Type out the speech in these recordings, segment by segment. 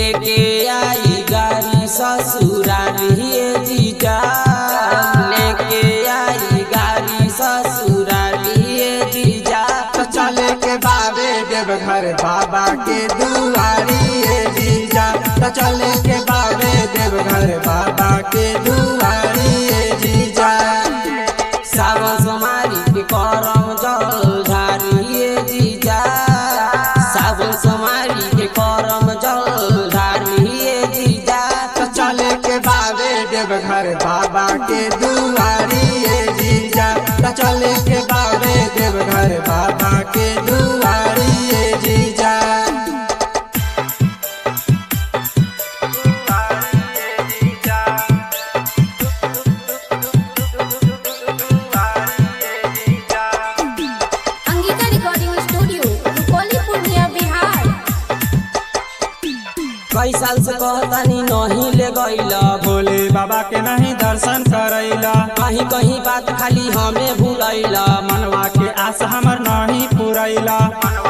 लेके आई गाड़ी ससुरारी ये जीजा लेके आई गाड़ी ससुरारी ये जीजा तो चले के बाबे देवघर बाबा के दुआरी ये जीजा तो चले के बाबे देवघर बाबा के दुआरी ये जीजा सावन सोमारी के करम जल धारी ये जीजा सावन सोमारी के करम जल धारी ये जीजा तो चले के बाबे देवघर बाबा के दुआरी ये जीजा तो चले के बाबे देवघर बाबा के दुआरी ये जीजा अंगिका रिकॉर्डिंग स्टूडियो रुपौली पूर्णिया बिहार कई साल से कहतानी नहीं ले गईला भोले बाबा के नहीं दर्शन करैला कहीं कहीं बात खाली हमें भूलैला मनवा के आस हमर नहीं पुरैला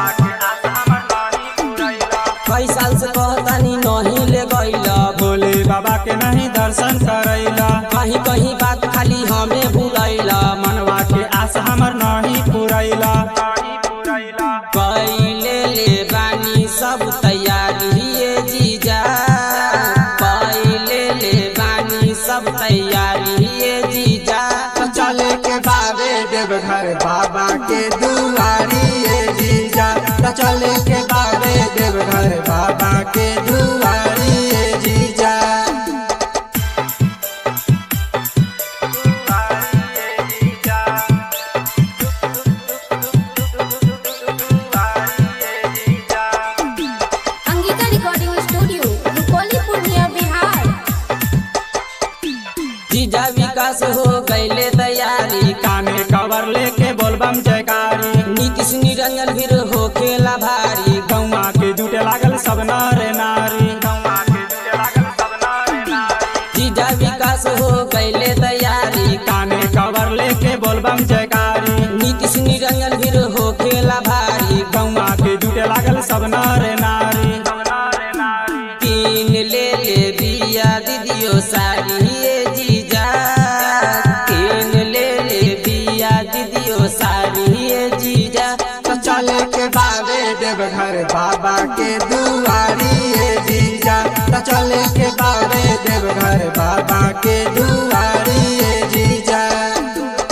कई साल से कहतानी नहीं ले गईला भोले बाबा के नहीं दर्शन करैला कहीं कहीं बात खाली हमें भूलैला मनवा के आस हमर नहीं पुरैला कैले ले बानी सब तैयारी ये जीजा कैले ले बानी सब तैयारी ये जीजा तो चले के बाबे देवघर बाबा के दुआरी ये जीजा तो चले के बाबे देवघर बाबा के दुआरी ये जीजा अंगिका रिकॉर्डिंग स्टूडियो रुपौली पूर्णिया बिहार जीजा विकास हो गईले तैयारी काने कवर लेके बोलबम जयकारी नीतीश निरंजन फिर हो खेला भारी गौवा के जुटे लागल सब नर नारी जीजा विकास हो गईले तैयारी काने कवर लेके बोलबम जयकारी नीतीश निरंजन फिर हो खेला भारी गौवा के जुटे लागल सब नर नारी तीन ले ले बिया दीदियो सारी ये जीजा तीन ले ले बिया दीदियो सारी ये जीजा तो चले के बाबे देवघर बाबा के दुआरी ये जीजा तो चले के बाबे देवघर बाबा के दुआरी ये जीजा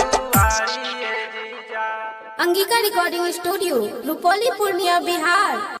अंगिका रिकॉर्डिंग स्टूडियो रुपौली पूर्णिया बिहार